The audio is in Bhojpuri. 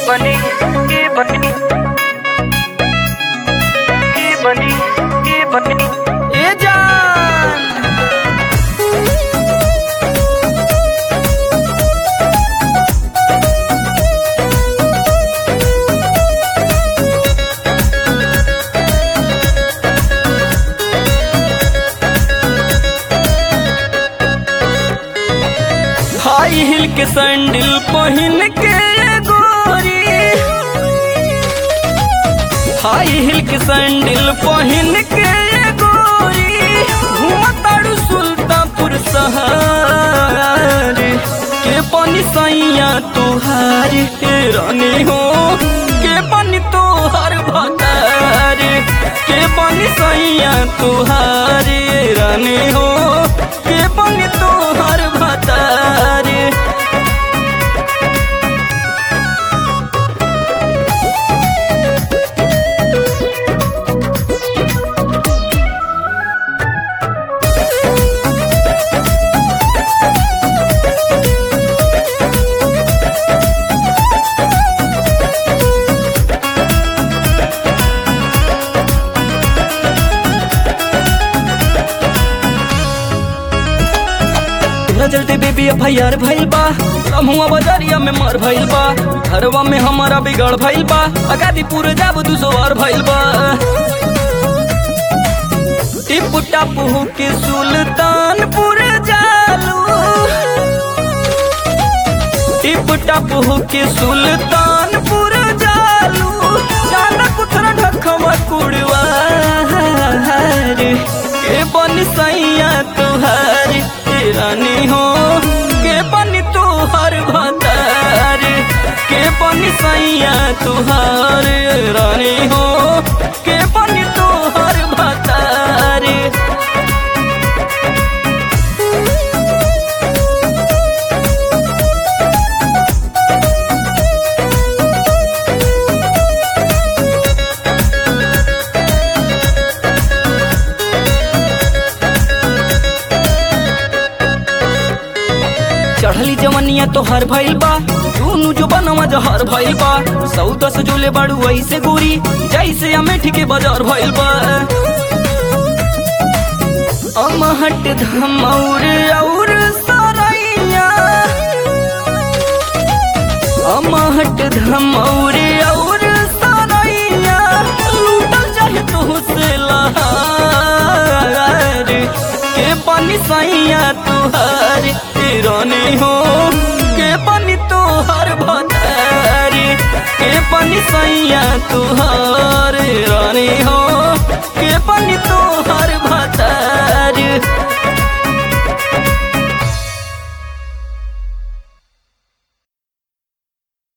बनी के बनी के बनी के बनी ए जान हाई हिल के सैंडल पहन के गोरी हाई हिल के सैंडल पहन के गोरी घूमतारू सुल्तानपुर शहर के पानी सैया तुहार के रानी हो के पानी तोहर भतार के पानी सैया तुहार रानी हो के पानी तोहर भतार तोरा चलते बेबी एफ आई आर भइल बा रमुआ बाजारिया में मार भइल बा घरवा में हमारा बिगड़ भइल बा अगादीपुर जाब दू सौ आर भइल बा टिप टापू के सुल्तानपुर जालू टिप टापू के सुल्तानपुर जालू चाला कुथरा ढखवा कुड़वा के बन सैया तुहार के रानी हो के बन तुहार भतार के बन सैया तुहार रानी हो के बन तुहार भतार चढ़ली जवनिया तो हर भइल बा दोनों जो बनवा जहर भइल बा सौदा से जोले बाड़ू ऐसे गोरी जैसे अमेठी के बाजार भइल बा अमहट धमौर और सरैया अमहट धमौर और सरैया लूटल चाहे तो से लहार के पानी सैया तुहार रानी हो के पानी तोहर भतार के पानी सैया तुहार